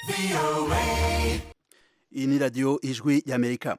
iyi ni radiyo ijwi y'amerika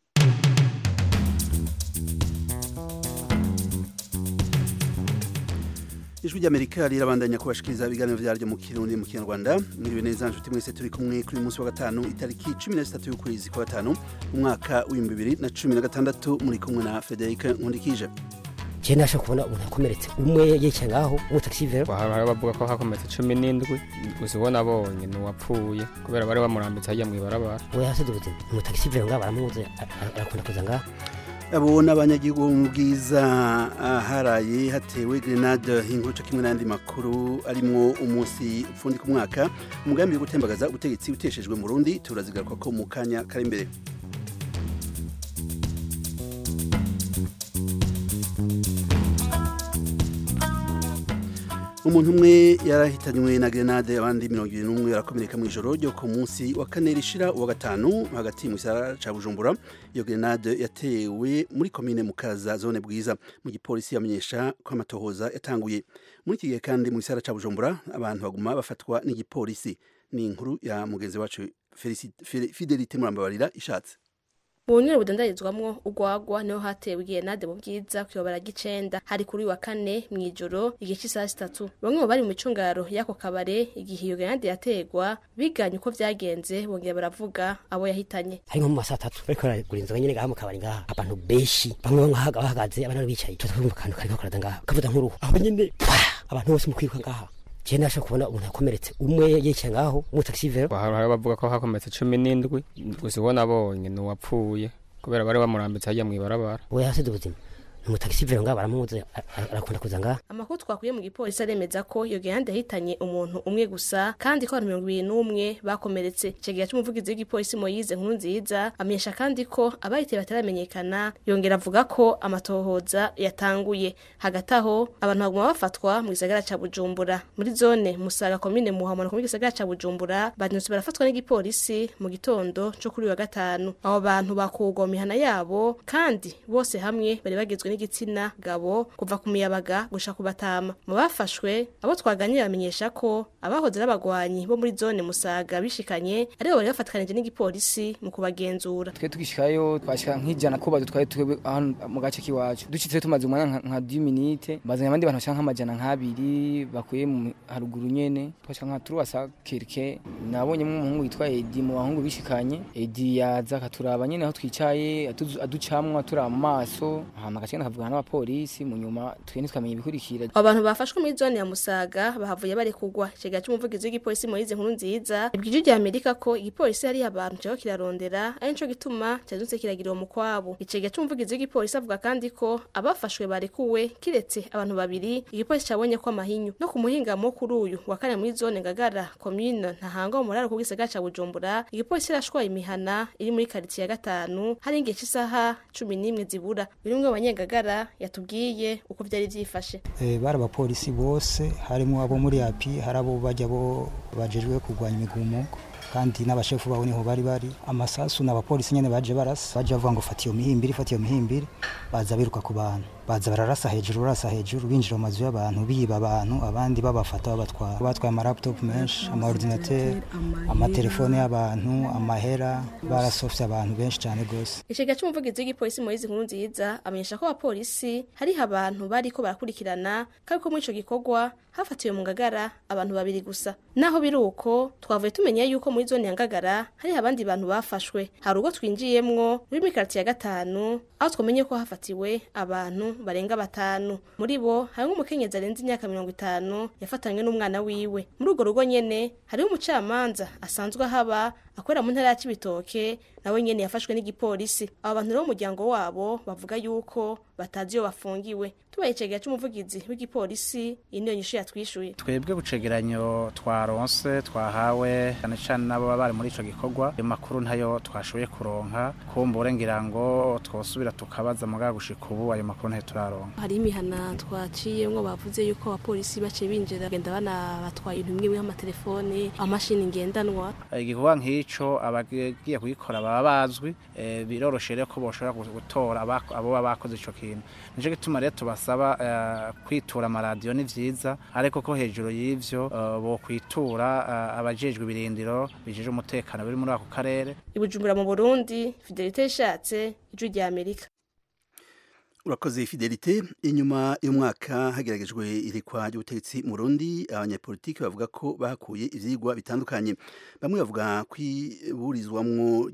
ijwi ry'amerika rirabandanya kubashikiriza ibiganiro vyaryo mu kirundi mu kinyarwanda mwiriwe neza nshuti mwese turi kumwe kuri uyu munsi wa gatanu itariki cumi na zitatu y'ukwezi kwa gatanu umwaka w'ibihumbi bibiri na cumi na gatandatu muri kumwe na frederic nkundikije je nasha kubona umuntu yakomeretse umwe yicaye ngaho umutaxivero hari bavuga ko hakometse cumi n'indwi gusa uwo nabonye ni uwapfuye kubera bari bamurambitse hajya mu ibarabara we yasize ubuzima umutaxivero ngaho baramuzi arakunda kuza ngaho abo ni abanyagihugu bo mu bwiza aharaye hatewe grenade inkoca kimwe n'andi makuru arimwo umunsi upfundika umwaka umugambi wo gutembagaza ubutegetsi uteshejwe mu rundi turazigaruka ko mu kanya kari imbere umuntu umwe yarahitanywe na grenade abandi mirongo ibiri n'umwe barakomereka mu ijoro ryo ku munsi wa kane rishira uwa gatanu hagati mu gisara ca bujumbura iyo grenade yatewe muri komine mukaza zone bwiza mu gipolisi yamenyesha ko amatohoza yatanguye muri iki gihe kandi mu gisara ca bujumbura abantu baguma bafatwa n'igipolisi ni inkuru ya mugenzi wacu fidelite murambabarira ishatse mu bunywero budandarizwamwo urwagwa niho hatewe igenade mu bwiza kuyobora gicenda hari kuri wa kane mw'ijoro igihe cy'isaha zitatu bamwe mu bari mu micungaro y'ako kabare igihe iyo genade yategwa biganye uko vyagenze bongera baravuga abo yahitanye hari nko mu masaha atatu bariko baragura inzoga nyene ngaha mu kabari ngaha abantu benshi bamwe bamwe bahagaze abandi bari bicaye tuza twumva akantu kariko karaza ngaha kavuza nk'uruhu aho nyene abantu bose mu kwiruka ngaha je nasha kubona umuntu yakomeretse umwe yicaye ngaho umutaxivero hari bavuga ko hakometse cumi n'indwi gusa uwo nabonye ni uwapfuye kubera bari bamurambitse hajya mu ibarabara we yasize ubuzima umutaxivero ngaho baramuzi arakunda kuza ngaha amakuru twakuye mu gipolisi aremeza ko iyo grenade yahitanye umuntu umwe gusa kandi ko abantu mirongo ibiri n'umwe bakomeretse ico gihe c'umuvugizi w'igipolisi moyize nkuru nziza amenyesha kandi ko abahiteye bataramenyekana yongera avuga ko amatohoza yatanguye hagati aho abantu baguma bafatwa mu gisagara ca bujumbura muri zone musaga komine muhamana mu gisagara ca bujumbura banyuze barafatwa n'igipolisi mu gitondo co kuri wa gatanu abo bantu bakugwa mu mihana yabo kandi bose hamwe bari bagizwe n'igitsina gabo kuva ku miyabaga gusha ku batama mu bafashwe abo twaganiriye bamenyesha ko abahoze n'abagwanyi bo muri zone musaga bishikanye aribo bari bafatikanije n'igipolisi mu kubagenzura twe tugishikayo twashika nk'ijana ko badutwaye twebwe hano mu gace k'iwacu dushitse tumaze umwanya nka 10 minute bazanye abandi bantu bashaka nk'amajana nk'abiri bakuye mu haruguru nyene twashika nka turuwasa kirke nabonyemo umuhungu witwa Edi mu bahungu bishikanye Edi yaza akaturaba nyene aho twicaye aducamwa turaba mu maso hama gace nakavugana n'abapolisi mu nyuma twe ntitwamenye ibikurikira abantu bafashwe muri zone ya musaga bahavuye bari kugwa ikiga c'umuvugizi w'igipolisi moyize nkuru nziza ibwije rya amerika ko igipolisi hari abantu cyo kirarondera ari nico gituma cyazutse kiragira uwo mukwabo ikiga c'umuvugizi w'igipolisi avuga kandi ko abafashwe barekuwe kiretse abantu babiri igipolisi cabonye ko amahinyu no ku muhingamo kuri uyu wa kane muri zone ngagara komine ntahangwa mu muraro ku gisagara ca bujumbura igipolisi irashwaye imihana iri muri karitsiye ya gatanu hari igihe cy'isaha cumi n'imwe zibura buri umwe abanyengagara yatubwiye uko byari byifashe bari abapolisi bose harimo abo muri api hari abo bajya bo bajejwe kurwanya imigumuko kandi n'abashefu babo niho bari bari amasasu n'abapolisi nyene baje barasa baje bavuga ngo fata iyo mihimbiri fata iyo mihimbiri baza biruka ku bantu baza bararasa hejuru barasa hejuru binjira mu mazu y'abantu biba abantu abandi babafata babatwara batwaye amalaptop menshi amaordinateur amatelefone y'abantu amahera barasofye abantu benshi cyane gose ikiga c'umuvugizi w'igipolisi moyizi nkuru nziza amenyesha ko abapolisi hariho abantu bariko barakurikirana kandi ko muri ico gikorwa hafatiwe mu ngagara abantu babiri gusa naho biri uko twavuye tumenya yuko muri zone ya ngagara hariho abandi bantu bafashwe hari ubwo twinjiyemwo muri mikaritiye ya gatanu aho twamenye ko hafatiwe abantu barenga batanu muri bo harimo umukenyezi arenze imyaka mirongo itanu yafatanywe n'umwana wiwe muri urwo rugo nyene hariho umucamanza asanzwe ahaba akorera mu ntara ya Cibitoke nawe nyene yafashwe n'igipolisi abo bantu rero umuryango wabo bavuga yuko batazi iyo bafungiwe tubaye icegera c'umuvugizi w'igipolisi iyi niyo nyishu yatwishuye twebwe bucegeranyo twaronse twahawe cyane cyane n'abo baba bari muri ico gikorwa ayo makuru ntayo twashoboye kuronka kumbure ngira ngo twosubira tukabaza mugabo gushika ubu ayo makuru ntayo turaronka hari imihana twaciyemwo bavuze yuko abapolisi baciye binjira bagenda banabatwaye ibintu bimwe nk'amatelefone amashini ngendanwa igikorwa nk'ico abagiye kugikora baba bazwi eh, biroroshe rero ko boshobora gu- gutora abako- abo baba bakoze ico kintu nico gituma rero tubasaba eh, kwitura amaradiyo ni vyiza ariko ko hejuru y'ivyo eh, bokwitura eh, abajejwe ibirindiro bijejwe umutekano biri muri ako karere ibujumbura mu burundi fidelite ishatse ijwi rya amerika urakoze fidelite inyuma y'umwaka hageragejwe irikwa ry'ubutegetsi mu Burundi abanyapolitiki bavuga ko bakuye ivyigwa bitandukanye bamwe bavuga kwiburizwamwo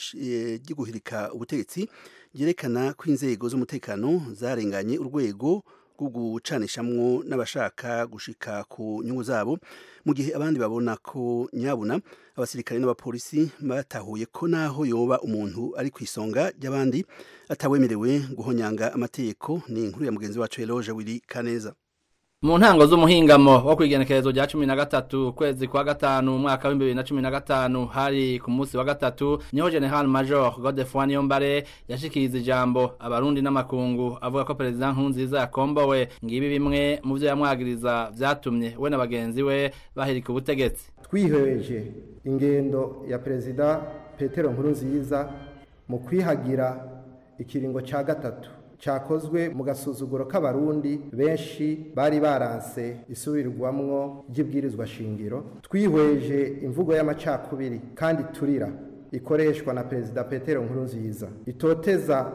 ry'iguhirika ubutegetsi ryerekana ko inzego z'umutekano zarenganye urwego rwo gucanishamwo n'abashaka gushika ku nyungu zabo mu gihe abandi babona ko nyabuna abasirikare n'abapolisi batahuye ko naho yoba umuntu ari ku isonga ry'abandi atawemerewe guhonyanga amategeko ni inkuru ya mugenzi wacu Eloge Willy Kaneza mu ntango z'umuhingamo wo kwigenekerezo rya cumi na gatatu ukwezi kwa gatanu umwaka w'ibihumbi bibiri na cumi na gatanu hari ku munsi wa gatatu niho general major godefroid niyombare yashikiriza ijambo abarundi n'amakungu avuga ko perezida nkurunziza yakombowe ngibi bimwe mu vyo yamwagiriza vyatumye we na bagenzi we bahirika ubutegetsi twihweje ingendo ya perezida petero nkurunziza mu kwihagira ikiringo ca gatatu cyakozwe mu gasuzuguro k'abarundi benshi bari baranse isubirwamwo ry'ibwirizwa shingiro twihweje imvugo y'amacakubiri kandi turira ikoreshwa na perezida petero nkurunziza itoteza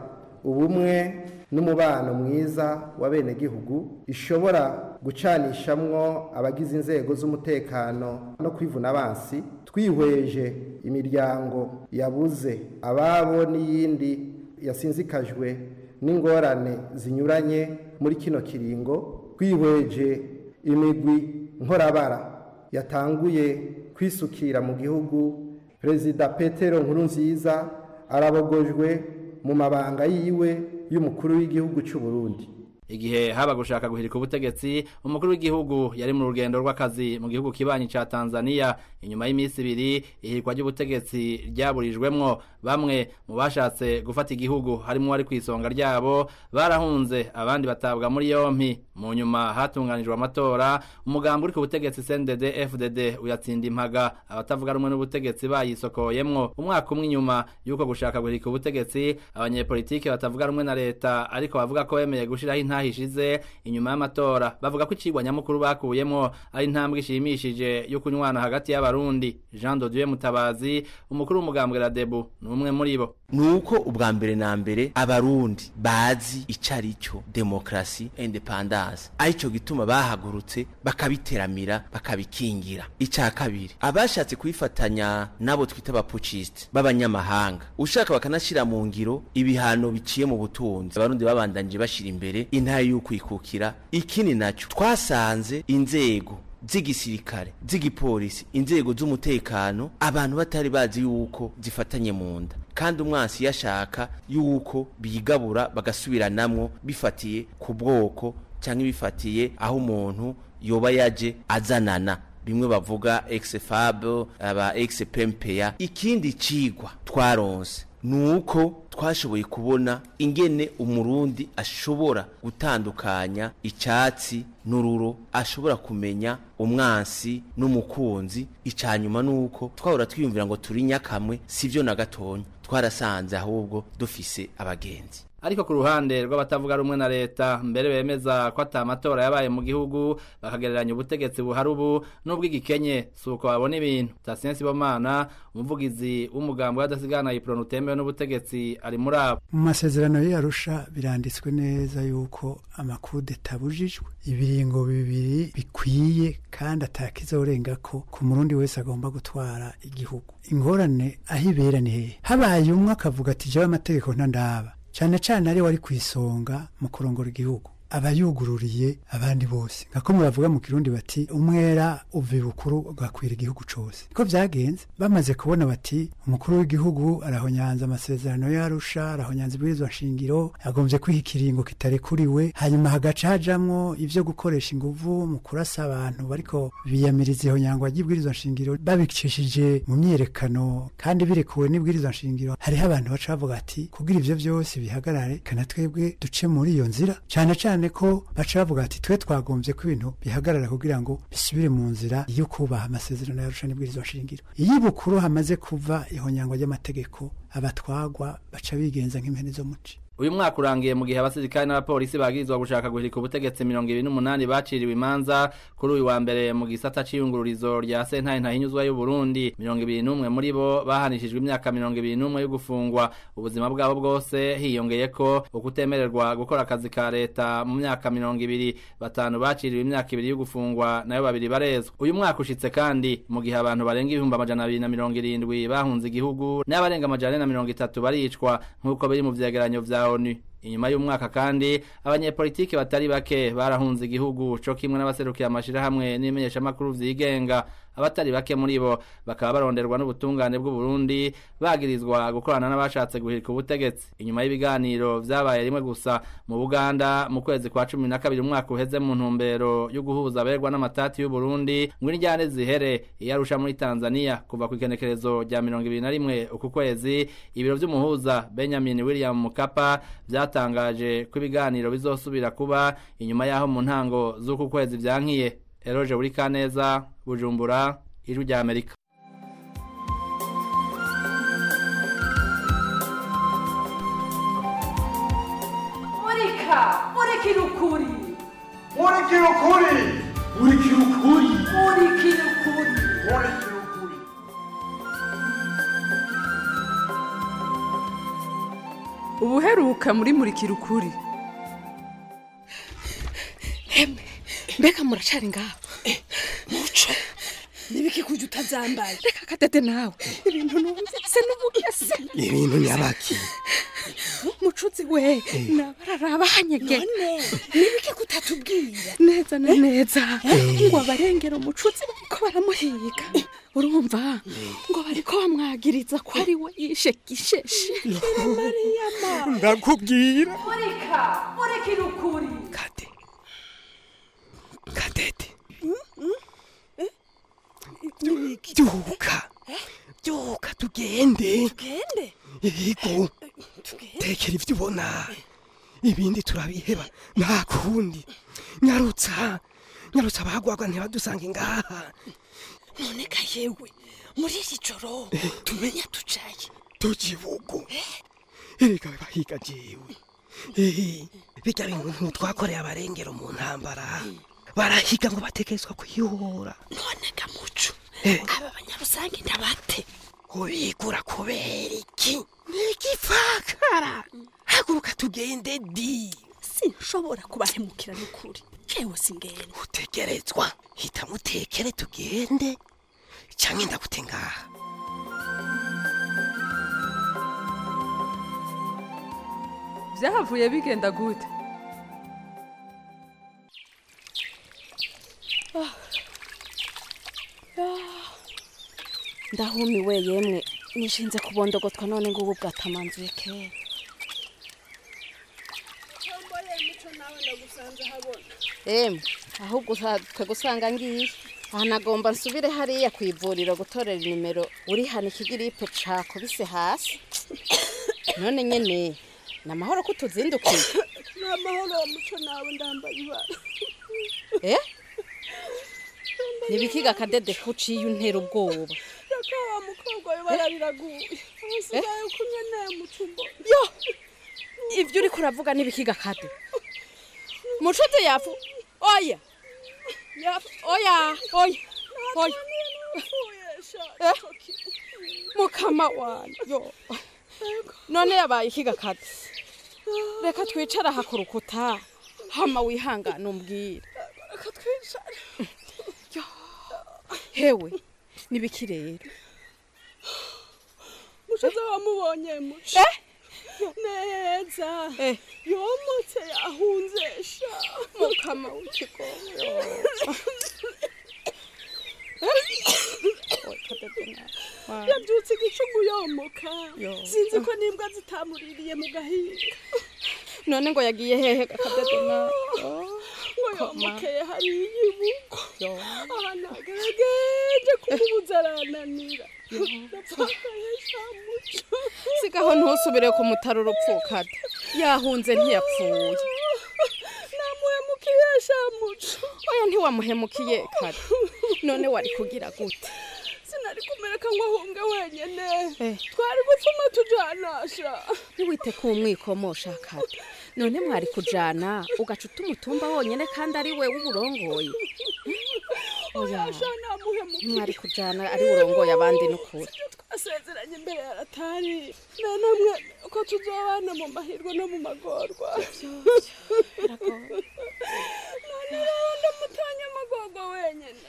ubumwe n'umubano mwiza wa bene gihugu ishobora gucanishamwo abagize inzego z'umutekano no kwivuna abansi twihweje imiryango yabuze ababo n'iyindi yasinzikajwe n'ingorane zinyuranye muri kino kiringo twihweje imigwi nkorabara yatanguye kwisukira mu gihugu perezida petero nkurunziza arabogojwe mu mabanga yiwe y'umukuru w'igihugu cy'u Burundi igihe haba gushaka guhirika ubutegetsi umukuru w'igihugu yari mu rugendo rw'akazi mu gihugu kibanyi ca Tanzania inyuma y'iminsi ibiri ihirikwa ry'ubutegetsi ryaburijwemwo bamwe mu bashatse gufata igihugu harimo wari kw'isonga ryabo barahunze abandi batabwa muri yompi mu nyuma hatunganijwe amatora umugambi uri ku butegetsi CNDD FDD uyatsinda impaga abatavuga rumwe n'ubutegetsi bayisokoyemwo umwaka umwe inyuma yuko gushaka guhirika ubutegetsi abanyepolitiki batavuga rumwe na leta ariko bavuga ko bemeye gushiraho intahishize inyuma y'amatora bavuga ko icigwa nyamukuru bakuyemwo ari intambwe ishimishije yo kunywana hagati y'abarundi Jean de Dieu Mutabazi umukuru w'umugambwe Radebu ni umwe muri bo nuko ubwa mbere na mbere abarundi bazi icari cyo demokrasi independence arico gituma bahagurutse bakabiteramira bakabikingira ica kabiri abashatse kwifatanya nabo twita abapuciste b'abanyamahanga ushaka bakanashira mu ngiro ibihano biciye mu butunzi abarundi babandanije bashira imbere intara y'ukwikukira ikindi naco twasanze inzego z'igisirikare z'igipolisi inzego z'umutekano abantu batari bazi yuko zifatanye mu nda kandi umwansi yashaka yuko bigabura bagasubiranamwo bifatiye ku bwoko cyangwa bifatiye aho umuntu yoba yaje azanana bimwe bavuga ex-fab aba ex-pempeya ikindi cigwa twaronse nuko twashoboye kubona ingene umurundi ashobora gutandukanya icyatsi n'ururo ashobora kumenya umwansi n'umukunzi icanyuma nuko twahora twiyumvira ngo turi nyakamwe sivyo na gatonya twarasanze ahubwo dufise abagenzi ariko ku ruhande rw'abatavuga rumwe na leta mbere bemeza ko ata amatora yabaye mu gihugu bakagereranya ubutegetsi buhari ubu n'ubw'igikenye si uko babona ibintu tasiyensi bomana umuvugizi w'umugambi w'adasigana yiprona utemewe n'ubutegetsi ari muri abo mu masezerano y'arusha biranditswe neza yuko amakude tabujijwe ibiringo bibiri bikwiye kandi atakizorenga ko ku murundi wese agomba gutwara igihugu ingorane aho ibera ni hehe habaye umwe akavuga ati jewe amategeko ntandaba cyane cyane ari wari ku isonga mu kurongora igihugu aba yugururiye abandi bose nkako muravuga mu kirundi bati umwera uva ibukuru ugakwira igihugu cose niko vyagenze bamaze kubona bati umukuru w'igihugu arahonyanza amasezerano yarusha arahonyanza ibwirizwa nshingiro yagombye kwiha ikiringo kitarekuriwe hanyuma hagaca hajamwo ivyo gukoresha inguvu mu kurasa abantu bariko biyamiriza ihonyangwa ry'ibwirizwa nshingiro babicishije mu myiyerekano kandi birekuwe n'ibwirizwa nshingiro hariho abantu baca bavuga ati kugira ivyo vyose bihagarare kana twebwe duce muri iyo nzira cane cane cyane ko baca bavuga ati twe twagombye ko ibintu bihagarara kugira ngo bisubire mu nzira yo kubaha amasezerano yarusha n'ibwirizwa nshingiro iyo ibukuru hamaze kuva ihonyangwa ry'amategeko abatwagwa baca bigenza nk'impene zo muci uyu mwaka urangiye mu gihe abasirikare n'abapolisi bagirizwa gushaka guhirika ubutegetsi mirongo ibiri n'umunani baciriwe imanza kuri uyu wa mbere mu gisata c'iyungururizo rya sentare ntahinyuzwa y'uburundi mirongo ibiri n'umwe muri bo bahanishijwe imyaka mirongo ibiri n'umwe yo gufungwa ubuzima bwabo bwose hiyongeye ko ukutemererwa gukora akazi ka leta mu myaka mirongo ibiri batanu baciriwe imyaka ibiri yo gufungwa nayo babiri barezwa uyu mwaka ushitse kandi mu gihe abantu barenga ibihumbi amajana abiri na mirongo irindwi bahunze igihugu n'abarenga amajana ane na mirongo itatu baricwa nk'uko biri mu vyegeranyo vya ONU inyuma y'umwaka kandi abanyepolitiki batari bake barahunze igihugu co kimwe n'abaserukira amashirahamwe n'imenyeshamakuru vyigenga abatari bake muri bo bakaba baronderwa n'ubutungane bw'u Burundi bagirizwa gukorana n'abashatse guhirika ubutegetsi inyuma y'ibiganiro vyabaye rimwe gusa mu Buganda mu kwezi kwa cumi na kabiri umwaka uheze mu ntumbero yo guhuza aberwa n'amatati y'u Burundi ngo injyane zihere iyarusha muri Tanzania kuva ku ikenekerezo rya mirongo ibiri na rimwe uku kwezi ibiro vy'umuhuza Benjamin William Mukapa vyatangaje ko ibiganiro bizosubira kuba inyuma yaho mu ntango z'uku kwezi vyankiye Eroje buri kaneza Bujumbura ijwi rya Amerika murika murikira ukuri murikira ukuri murikira ukuri murikira ukuri murikira ukuri ubuheruka muri murikira ukuri hemwe mbega muracari ngaho muco nibiki kujya utazambaye reka kadede nawe ibintu numvise n'ubugese ibintu nyabaki mucuzi we nabararaba hanyege none nibiki kutatubwira neza na neza ngo abarengera umucuzi bariko baramuhiga urumva ngo bariko bamwagiriza ko ari we yishe gisheshi mariyama ndakubwira murika murikira ukuri kade kadede byuka byuka tugende tugende yego tekera ibyo ubona ibindi turabiheba nta kundi nyarutsa nyarutsa abagwagwa ntibadusange ngaha none ka yewe muri iri joro tumenya tucaye tukibugo erega bahiga jewe ehe bijya bintu ntitwakoreye abarengero mu ntambara barahiga ngo batekerezwa kuyihora none gamuco Eh. aba banyarusange ndabate ubigura kubera iki nigipfakara haguruka tugende di sinshobora kubahemukira n'ukuri jewe singenda utegerezwa hita mutekere tugende cyangwa ndagute ngaha byahavuye bigenda gute ndahumiwe yemwe nishinze kubondogotwa none ngubu bwatamanzuye kera emwe ahubwo twe gusanga ngiye aha nagomba nsubire hariya ku ivuriro gutorera inimero uri hano ikigiripe cakubise hasi none nyene ni amahoro ko utuzindukiye ni amahoro wa muco nawe ndambaye ibara eh nibikiga akadede kuciye untera ubwoba reka wa mukobwa we barariraguye asigaye kumwe naye mucumbo yo ibyo uri kuravuga nibikiga kade mucuti yafu oya yafu oya oya oya Eh? mukama wanjye yo none yabaye ikiga kade reka twicara aha ku rukuta hama wihangane umbwire reka twicare hewe nibiki rero mushize wamubonye muco neza yomotse yahunze sha mukama w'ikigongo yabyutse igicugu yomoka Yo. sinzi ko n'imbwa zitamuririye mu gahinga none ngo yagiye hehe akadede na ngo yomokeye hariya ibuko ahantu hagerageje kumubuza arananira napfakaye sha muco sigaho ntusubire ku mutaro urupfukade yahunze ntiyapfuye shamuco oya ntiwamuhemukiye kare none wari kugira gute sinari kumereka ngo ahunge wenyene Eh. twari gupfuma tujanasha ntiwite ku mwikomosha kare none mwari kujana ugaca umutumba wonyene kandi ari we w'uburongoye oya oyasha namuhemukiye ntimwari kujana ari urongoye abandi n'ukuri twasezeranye imbere ya ratari nanamwe ko tuzobana mu mahirwe no mu magorwa none rero ndamutanya amagorwa wenyene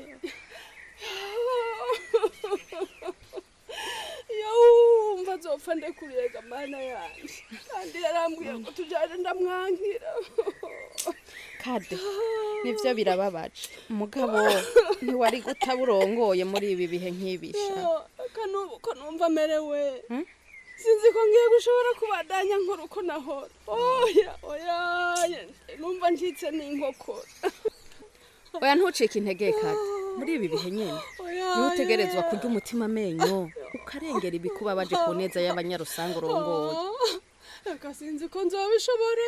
yawumva azopfa ndekuriyega mana yanje kandi yarambwiye ngo tujaje ndamwankira kade nivyo birababaje mugabo ntiwari guta burongoye muri ibi bihe nk'ibisha kanubu ko numva amerewe sinzi ko ngiye gushobora kubandanya nkora uko nahora oya oya numva ncitse n'inkokora oya ntucike intege kade muri ibi bihe nyene Oya, niho utegerezwa oya. kurya umutima amenyo ukarengera ibikubabaje ku neza y'abanyarusange urongoye reka sinzi ko nzobishobora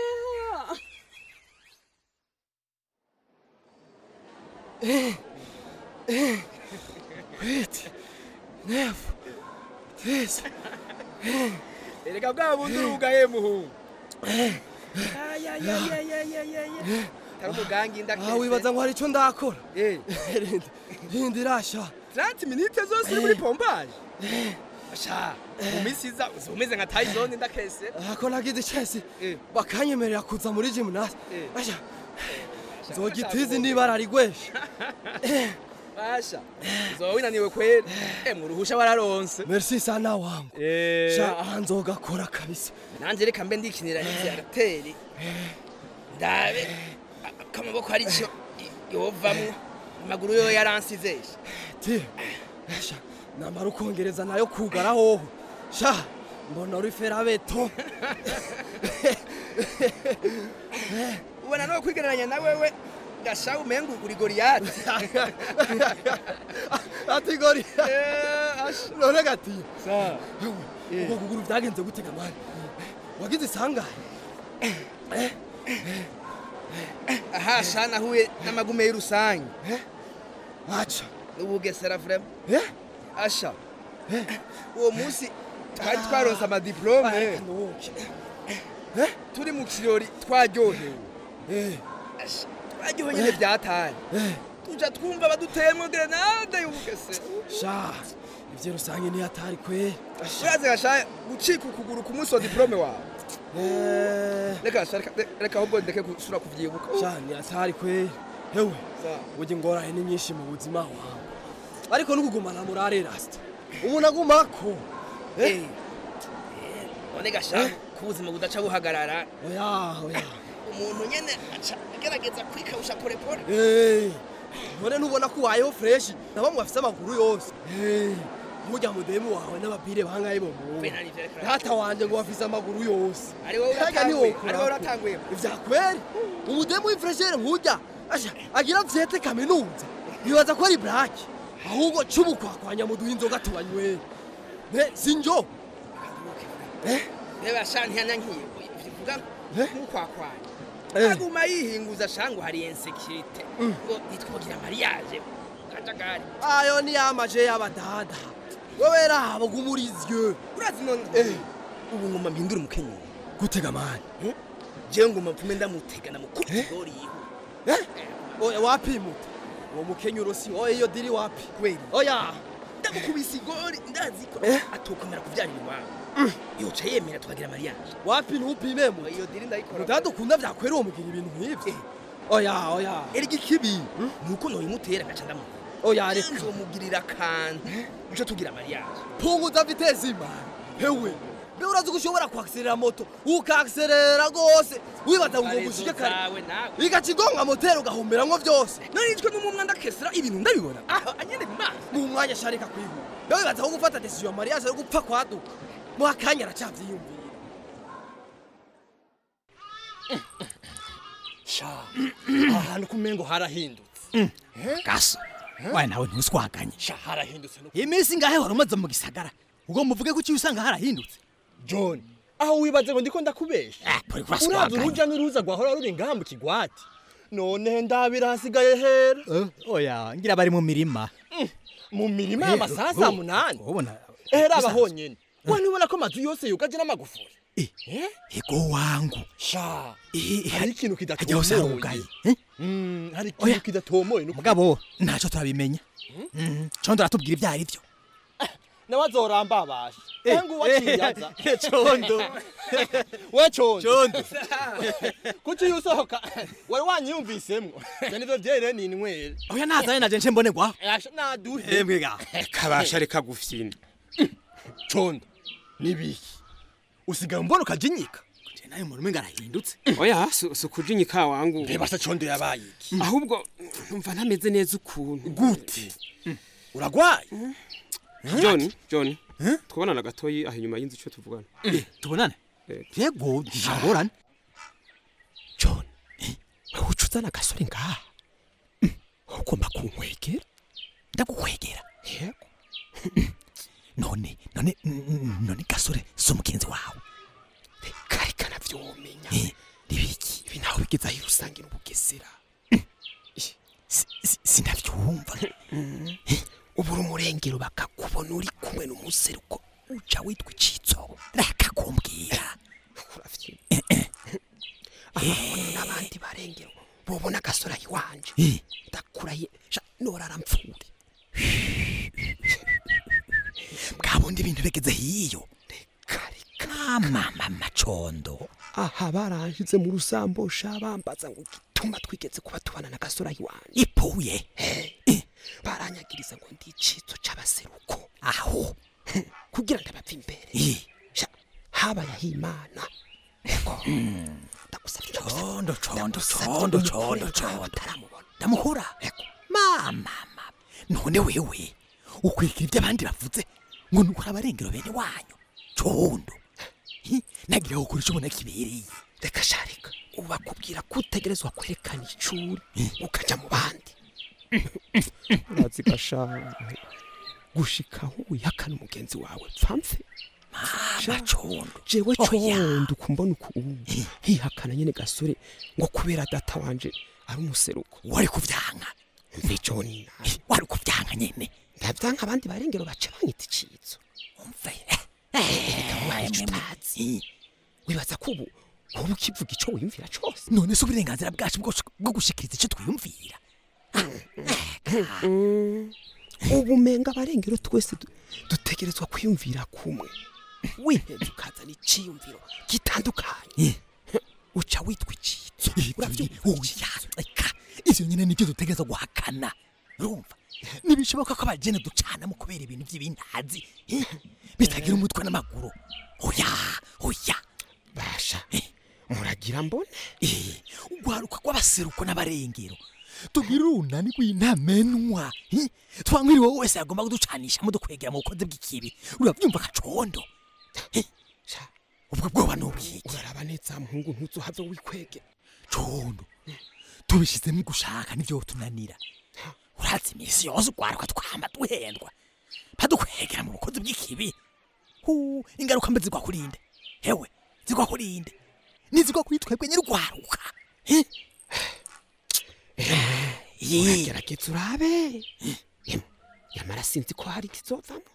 Wait. Nefu. This. Erega bwa bundi urugaye muhungu. Tari umugangi ndakese. Ah wibaza ngo hari ico ndakora. Eh. Hindi irasha. 30 minutes zose uri muri pompaje. Sha, mu minsi iza uzomeze nka Tyson ndakese. Ako nagize icese. Bakanyemerera kuza muri gymnast. Asha. Zogitizi nibara rigwesha. Basha. Uzowinaniwe kweli. Eh mu ruhusha wararonse. Merci sana wangu. Eh. Sha aha nzogakora kabisa. Nanje reka mbe ndikinira hizi agateri. Ndabe akamaboko ari cyo yovamwo. Amaguru yo yaransizesha. Ti. Sha namara ukongereza nayo kugara hoho. Sha mbona uri ferabeto. ubona no kwigereranya na wewe gasha umengu uri goriyati ati gori none gatiyo ubwo kuguru byagenze gutega mani wagize isangahe aha sha nahuye n'amagume y'urusange aca n'ubugesera vrema asha uwo munsi twari twaronse amadiplome turi mu kirori twaryohewe Asha, twaryohewe nyine byataye tuja twumva baduteyemo grenade y'ubugesera sha ivyo rusange ntiyatari kweri urazi gasha gucika ukuguru ku munsi wa diplome wawe reka sha reka- reka ahubwo ndeke gusura kuvyibuka sha ntiyatari kweri hewe burya ingorane ni nyinshi mu buzima wawe ariko n'ukugumana murare rasita umuntu agumako none gasha ku buzima budaca buhagarara oya oya umuntu nyene aca agerageza kwikawusha polepole none ntubona ko ubayeho fureshi na bamwe bafise amaguru yose mujya mudemu wawe n'abapire bangaye bo data wanje ngo bafise amaguru yose Ari wowe Kega uratanguye, ntiwokora ari wowe ko. uratanguye. ivyakweri umudemu w'ifreshere nkujya asha agira vyete kaminuza nibaza ko ari braki ahubwo cubukwakwanya muduha inzoga tubanywe ne sinjo reba sha ntiyanyankiye bivuga nk'ukwakwanya Eh. aguma yihinguza shangu hari insekirite ngo nitwogira mariage kajagari ayo ni yamaje y'abadada wowe raba gumurizye urazi none ubu ngoma mpindura umukenyero gutega mani jewe ngoma mpume ndamutega namukubita igori yiwe oya wapi muto uwo mukenyuro si oya iyo diri wapi kweli oya ndamukubise igori ndazi ko atokomera kuvyarira iwabo yoca yemera tukagira mariage wapi ntupime mu iyo diri ndayikora mudada ukunda vyakwera uwo mugira ibintu nk'ivyo oya oya erega ikibi nuko noyimutera ngaca ndamu oya reka nzomugirira akantu uco tugira mariage punguza vitezi imana hewe mbe urazi ko ushobora kuakserera moto ukakserera rwose wibaza ngo mushike kare zawe nawe igaca igonga moteri ugahumeramwo vyose narijwe n'umumwe ndakesera ibintu ndabibona aho anyene mu maso mu mwanya sharika kwihuta mbe wibaza ko gufata decision ya mariage ari gupfa kwaduka mu akanya aracavyiyumvira sha ahantu kumengo harahindutse gaso waye nawe ntuswaganye sha harahindutse no iminsi ngahe wari umaze mu gisagara ubwo muvuge ko uciye usanga harahindutse john aho wibaze ngo ndiko ndakubesha uri kuraswaganya. uraza uruja n'uruza rwahora ruri ngaha mu kigwati none ndabira hasigaye hera oya ngira bari mu mirima mu mirima Eh, y'amasaha oh, saa munani ubona ehera aba bisanzwe. honyene we ntubona ko amazu yose yugaje n'amagufuri ego wangu sha Eh, hari ikintu hajya hose harugaye kidatomoye Mm, hari Oya. ikintu kidatomoye nuko mugabo ntacyo turabimenya Mm, condo aratubwira ibyo ari byo nawe azoramba abasha Eh, ehe nguwo aciyaza eh, condo. we condo Condo. kuki iyo usohoka wari wanyiyumvisemwo je nivyo vyere ninywera oya nazanye naje nce mbonerwa Asha, naduhe Embwe ga. kabasha reka gufyina condo nibiki usigaye umbona ukajinyika je nayo umuntu umenga arahindutse oya si si ukujinyika wangu reba se condo yabaye iki ahubwo numva ntameze neza ukuntu gute uragwaye john john twabonana gatoyi aho inyuma y'inzu icyo tuvugana tubonane yego ntagorane john wewe uca uzana agasore ngaha ugomba kunkwegera ndagukwegera yego none none mm, none gasore so mugenzi wawe kari kanavyomenya nibiki ibi nawe bigeze aho usangira ubugesera sinavyumva ubura umurengero bakakubona uri kumwe n'umuseruko uca witwa icitso rakakumbwira ahabona n'abandi barengero bobona agasora iwanje ndakuraye sha norara mpfure bwabundi ibintu bigeze hiyo mama macondo aha baranshyize mu rusambosha bambaza ngo gituma twigeze kuba tubana na gasora iwanje ipuye baranyagiriza ngo ndi icitso c'abaseruko aho kugira ndabapfa imbere Sha, habaye aho imana ndagusabye condo condo condo condo condo ndamuhura mama mama none wewe ukwikira ibyo abandi bavuze ngo nukuri abarengero bene wanyu condo Hi, nagira gukora icyo ubona kibereye reka sharika ubu bakubwira ko utegerezwa kwerekana icuri ukaja mu bandi urazi gasha gushika aho wihakana umugenzi wawe pfamfe mama condo jewe Oya. condo kumbona uku hihakana nyene gasore ngo kubera data wanje ari umuseruko wari kuvyanka mve joni wari kuvyanka nyene ndavyanka abandi barengero baca banyita icitso umve waye utazi wibaza ko ubu wowe ukivuga ico wiyumvira cose none se uburenganzira bwacu bwo bwo gushikiriza icyo twiyumvira ubumenga abarengero twese du- dutegerezwa kwiyumvira kumwe wiheze ukazana iciyumviro gitandukanye uca witwa icitso oya reka ivyo nyene nivyo dutegereza guhakana urumva ntibishoboka ko abagene ducanamo kubera ibintu by'ibintazi eh, bitagira umutwe n'amaguru oya oya basha muragira mbone ugwaruka rw'abaseruko n'abarengero tubwire urunani rw'intamenwa eh, twangwiriwe wowe wese yagomba kuducanishamo dukwegera mu bukozi bw'ikibi urabyumva kacondo Eh, ubwo bwoba ni ubwiki uraraba neza muhungu ntuzohave wikwege condo tubishizemo gushaka nivyo tunanira urazi imisi yose ugwaruka twama duhendwa badukwegera mu bukozi bw'ikibi hu ingaruka mbe zigwa kurinde hewe zigwa kurinde nizigwa kuri twebwe nyir'ugwaruka Eh? uragerageza urabe Em, nyamara sinzi ko hari ikizovamo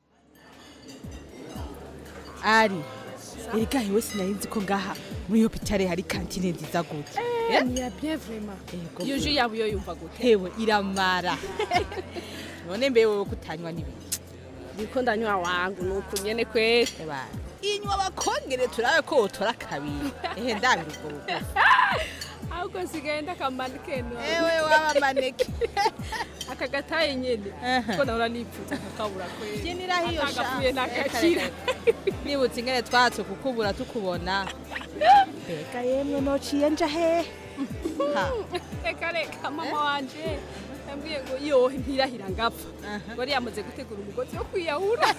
ari erega hewe sinari nzi ko ngaha muri hopitale hari kantine nziza gute Eh, ni ya bien vraiment iyo ju yabo yo yumva gute hewe iramara none mbe wewe kutanywa n'ibiki niko ndanywa wangu nuko nyene kweli inywa bakongere turabe ko wotora kabiri ehe ndabira ubwo bugufi ahubwo sigaye ndakamanike no ewe waba maneke aka gataye nyene ko nahora nipfuza kakabura kweli byinira hiyo sha Atagapfuye nakakira nibutse ingene twatse kukubura tukubona mbega yemwe nociye nja hehe Ha. reka reka mama wanje yambwiye ngo yohe mpirahira ngapfa ngo yari yamaze gutegura umugozi wo kwiyahura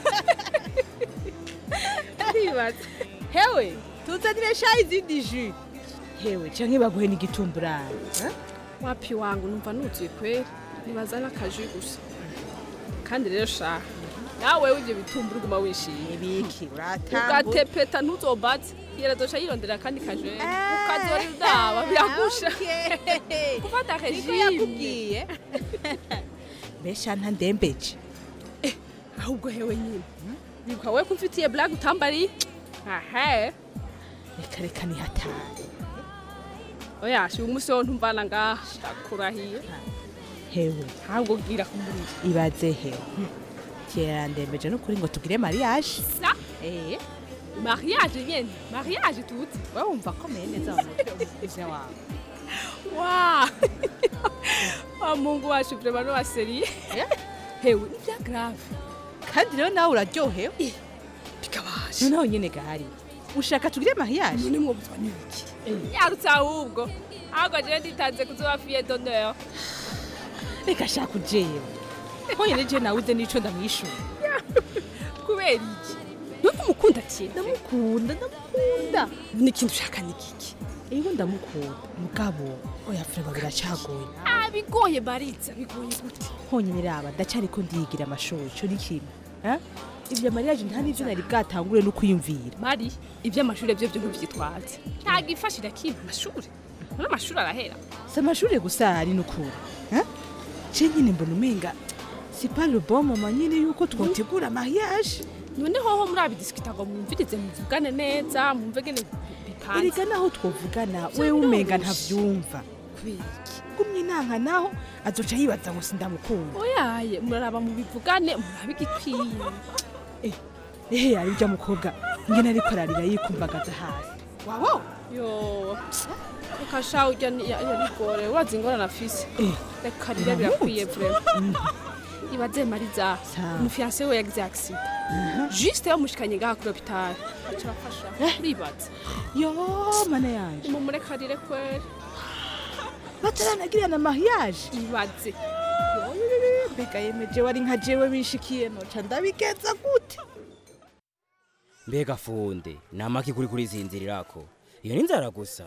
ndibaza hewe tuzanire sha izindi ju hewe canke baguhe n'igitumburane wapi wangu numva nuzuye kweli nibaza n'akaji gusa kandi rero sha nawe w'ibyo bitumbura uguma wishimye ibiki uratambura ugatepeta ntuzombaze yeradoca yirondera kandi kaje ukazora udaba biragusha Okay. gufata niko regime yakubwiye mbesha ntandembeje ahubwo hewe nyine nibuka we ko umfitiye blague utambariye ahe reka reka ni hatari oya shi umunsi wo ntumvana ngaha ndakurahiye hewe ntabwo bwira kumurira ibaze hewe kera ndembeje n'ukuri ngo tugire mariage sa eh mariage nyene mariage tuti wowe wumva akomeye neza mu mutwe umukuze wawe wa wa mungu wacu vraiment no waseriye hewe ni bya grave kandi rero nawe uraryohewe bikabasha noneho nyine gahari ushaka tugire mariage none mwobuzwa n'iki yarutse ahubwo ahubwo jewe nditanze kuzoba fiye d'honneur reka shaka ujewe honyine je nawe uze n'ico ndamwishura kubera iki nubwo umukunda cyane ndamukunda ndamukunda n'ikintu ushaka ni kiki iyo ndamukunda mugabo oya frema biracagoye ah bigoye baritsa bigoye gute honyine raba ndacariko ndiyigira amashuri ico ni kimwe eh? ibyo mariage nta n'ivyo nari bwatangure no kwiyumvira mari iby'amashuri byo byo ntubyitwaze ntabwo ifashira kiba amashuri none amashuri arahera si amashuri gusa ari n'ukuri eh? je nyine mbona umenga si pas le bon moment nyine yuko twotegura mariage none hoho muri abidisikita ngo mwumvirize muvugane neza mwumve gene bipanze erega naho twovugana Vyo wewe umenga biroroshe. ntavyumva kubera iki gumye inanka naho azoca yibaza ngo sindamukunda oyaye muraraba mu bivugane murabe igikwiye ehe ari ujya mukobwa ngene ariko ararira yikumbagaza hasi wabo yo reka sha urya ni- ya- yarigore urazi ingorane afise Eh. reka rira birakwiye vrema ibaze mariza Sawa. umufiyanse we yagize accident juste yamushikanye ngaha kuri hopitali aca arafasha uribaza yo mana yanje mumurekarire kweri bataranagirira na mariage ibaze mbega yemeje wari nka jewe bishikiye noca ndabigenza gute mbega funde ni amaki kuri kurizinzirirako iyo ni inzara gusa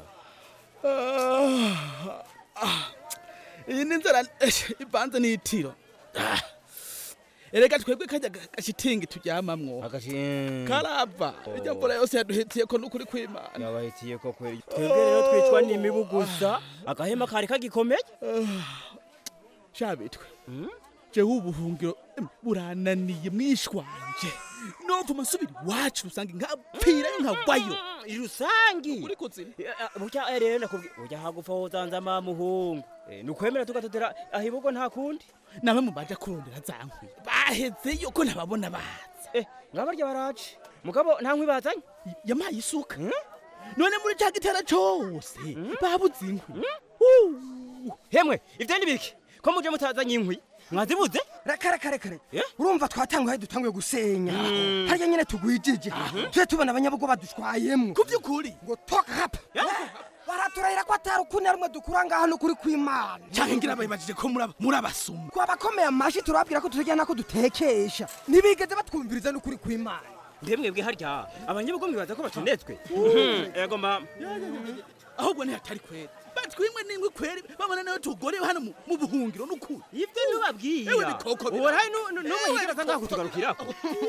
iyi ni inzara ivanze n'itiro Ah. erega twebwe kajya gashitingi turyamamwo karava irya mvura yose yaduhitiye ko n'ukuri kw'imana yabahitiye ko kweri twebwe rero twicwa n'imibu gusa agahema kari kagikomeye shabitwe jewe ubuhungiro em, burananiye mwishwanje nova masubira iwacu rusange nkapfirayo nkagwayo irusangi uri kuzima burya eh, rero nakubwiye burya hagupfa wozanza mamuhungu Eh, nukwemera tugatotera ahibugo nta kundi nawe mubaja kurondera za nkwi bahezeyo ko ntababona baza eh ngabarya baraje mugabo nta nkwi bazanye yamaye isuka none muri ca gitera cose babuze inkwi hemwe ivyo ni biki ko muje mutazanye inkwi mwazibuze kare kare kare urumva twatanguye dutanguye gusenya harya nyene tugwijije tuje tubona abanyabugo badushwayemwo ku by'ukuri ngo toka hapa baraturahira ko atari ukuni rumwe dukura ngaha n'ukuri kw'imana canke ngira bayibajije ko muri muri abasuma twabakomeye amashi turababwira ko tutajya nako dutekesha ntibigeze batwumviriza n'ukuri kw'imana ndemwebwe harya abanyabugo mwibaza ko batonetswe ego mama ahubwo ntihatari kwera batwimwe n'ingwi kweri babona nayo tugore hano mu- mu buhungiro n'ukuri ivyo ntubabwira ewe bikoko uwo hari n'umwe yigeraza ngaho kutugarukirako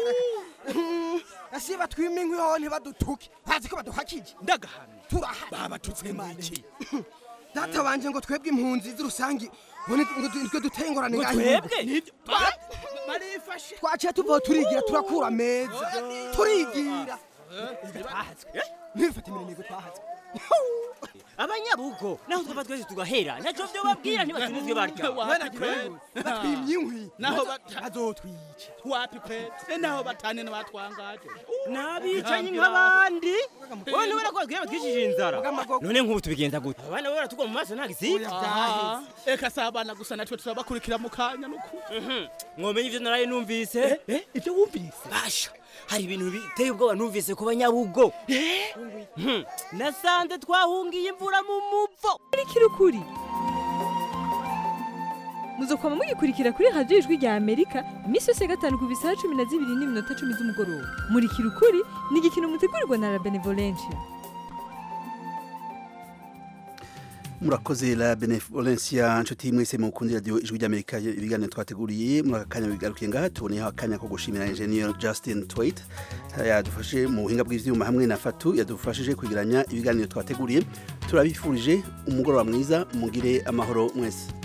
asi batwima inkwi hoho ntibadutuke bazi ko baduhakije ndagahana turahari babatutse mwiki data wanje ngo twebwe impunzi z'urusangi ngo ni- ngo du- nitwe duteye ingorane Ngo ngaha twebwe? inyuma. Nibyo. Twa- barifashe twaciye tuvaho turigira turakura meza turigira ntibifate imirimo twahatswe abanyabugo naho twaba twese tugahera naco vyo babwira ntibatunizwe barya batwimye inkwi naho bazotwica wapi kwera Eh, naho batane n'abatwangaje n'abicanyi nk'abandi wowe ntubona ko batwiye batwicishije inzara none nk'ubu tubigenza gute abana bo baratugwa mu maso nta gisibye Ah, eka si abana gusa natwe turabakurikira mu kanya n'ukuri mwomenye ivyo naraye numvise ivyo wumvise basha hari ibintu biteye ubwoba numvise ku banyabugo Mhm. nasanze twahungiye imvura mu muvo kurikira ukuri muzokoma mugikurikira kuri radiyo ijwi rya amerika iminsi yose ya gatanu ku bisaha cumi na zibiri n'iminota cumi z'umugoroba murikira ukuri ni igikino mutegurirwa na la benevolencia murakoze la benevolencia nshuti mwese mukundira radio ijwi ry'amerika ibiganiro twateguriye muri aka kanya bigarukiye ngaha tuboneyeho akanya ko gushimira engineer justin twait yadufashe mu buhinga bw'ivyuma hamwe na fatu yadufashije kwegeranya ibiganiro twateguriye turabifurije umugoroba mwiza mugire amahoro mwese